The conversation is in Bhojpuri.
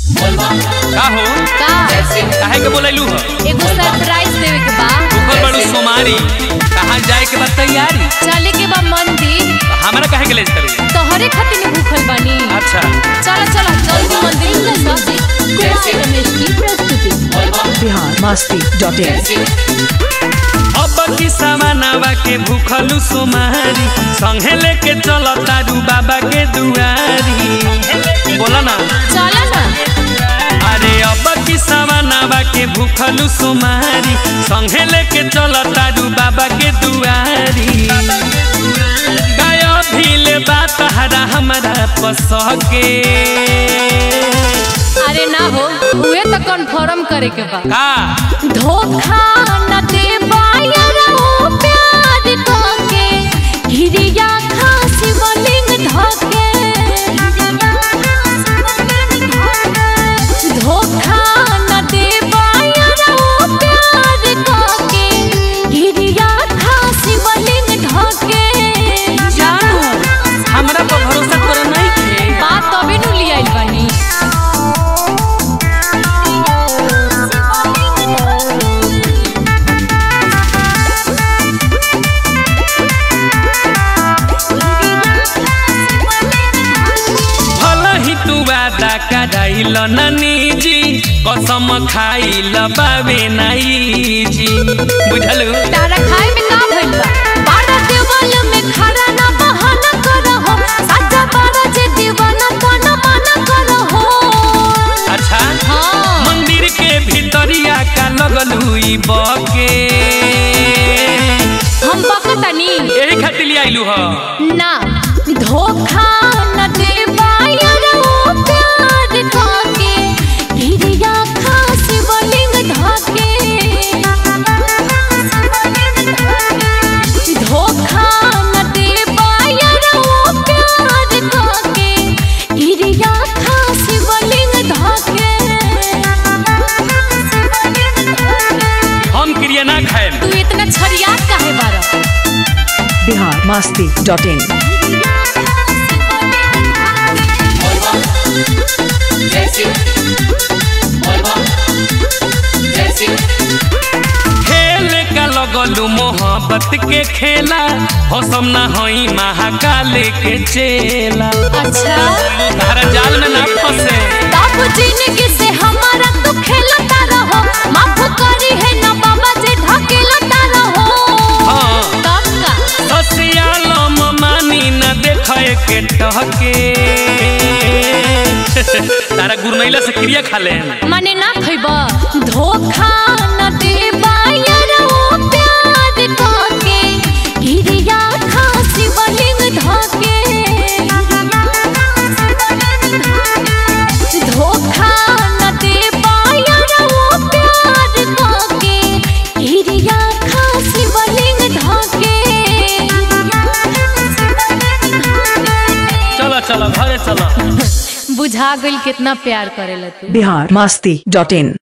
का हो का काहे के बोलैलू हो एगो सरप्राइज देवे के बा ऊपर बड़ू सोमारी कहाँ जाए के बा तैयारी चले के बा मंदिर हमरा काहे के ले करे तोहरे खातिर भूखल बानी अच्छा चलो चलो जल्दी मंदिर में सब कुमार रमेश की प्रस्तुति बिहार मस्ती डॉट इन अब की सामानवा के भूखलू सोमारी संगे लेके चल तारू बाबा के दुआरी बोला ना चलो ना अरे अब की सामानवा के भूखलू सोमारी संगे लेके चल तारू बाबा के दुआरी गाय भीले बात हरा हमारा पसके अरे ना हो उहे तो कन्फर्म करे के बा का धोखा न दे बायरो प्यार तोके हिरिया खासी बलिंग धोके धोखा न दे बायरो प्यार तोके हिरिया खासी बलिंग धोके जानू हमरा पर भरोसा कर नहीं थे बात तबे नु लियाइल बानी भला ही तू वादा कराइल ननी जी कसम खाइल बाबे नाई जी बुझलू तारा खाए में का भइल बा बाड़ा देवाल में खड़ा ना बहाना करहो साजा बाड़ा जे दीवाना तो न मना करहो अच्छा हाँ मंदिर के भीतरिया का लगलू ई बके हम बकतनी यही खातिर ले आइलू ह ना धोखा न दे बायरो प्यार खाके हिरिया खासी बलिंग धाके धोखा न दे बायरो प्यार खाके हिरिया खासी बलिंग धाके हम क्रिया ना खाए तू इतना छरिया काहे बारा बिहार मस्ती डॉट इन खेल का लगलू मोहब्बत के खेला हसम ना होई महाकाल के चेला अच्छा तारा जाल में ना फंसे बाप जिंदगी से हमारा तू खेलता रहो माफ करी है ना बाबा जी ढकेलता रहो हाँ तब का ससियालम मानी न देखे के टहके तारा गुरनैला से क्रिया खा ले मने ना खइब धोखा न दे बायरो प्यार काके गिरिया खासी बलिंग धाके धोखा न दे बायरो प्यार काके गिरिया खासी बलिंग धाके चलो चलो घरे चलो बुझा गइल कितना प्यार करेला तू बिहार मस्ती डॉट इन